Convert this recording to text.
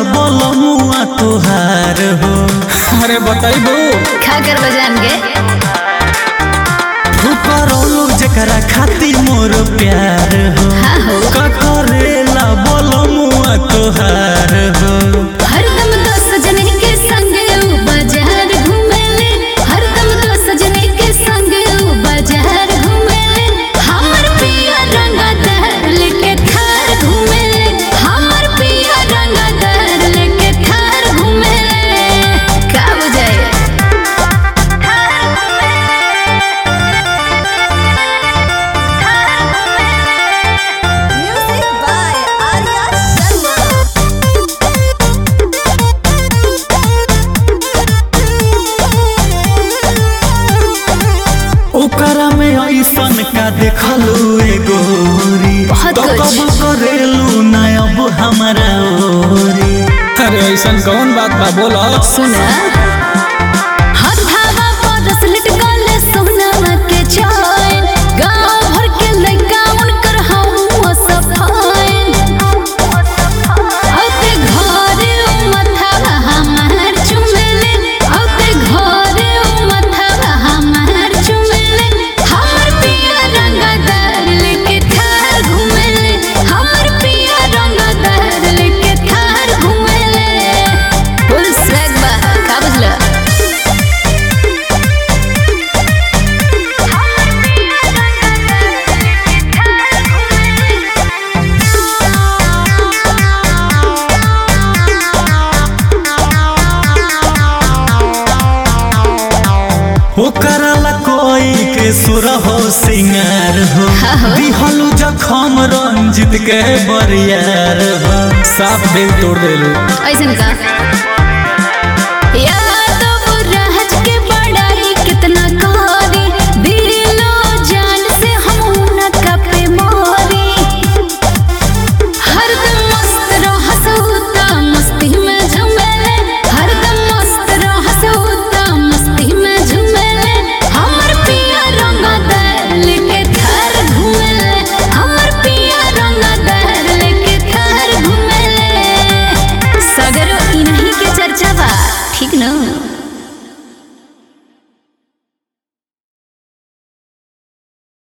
बोलमुआ तोहार हो अरे बताइबू खा कर बजान के करोलू जकरा खातिर मोर प्यार हो हाँ हो का करेला बोलमुआ तोहार हो हरदम तो सजने के संग ऊ बाजार घूमेले हरदम तो सजने के संग ऊ बाजार घूमेले हमर पिया रंगदार लेके थार घूमेले हमर पिया रंगदार लेके थार घूमेले का बुझाए Music by Arya Sharma. ओकरा में ऐसन का देखलू ए गोरी बहुत तो कुछ। कब करेलू ना अब हमारा ओरी अरे ऐसन कौन बात बा बोलो सुना हथावा परस लटकल सोनावा के चैन गांव भर के लइका उनकर हवा सफाइन औते घरे उ मथावा हमार चुमेले औते घरे उ मथावा हमार चुमेले हमर पिया रंगदार लेके थार घुमेले हमर पिया रंगदार लेके थार घुमेले फुल स्वैग बा का बुझला ओकरा ला कोई के सुर हो सिंगार हो हाँ हो। दिहलू जखम रंजित के बरियार हो साफ दिल तोड़ देलू ऐसन का या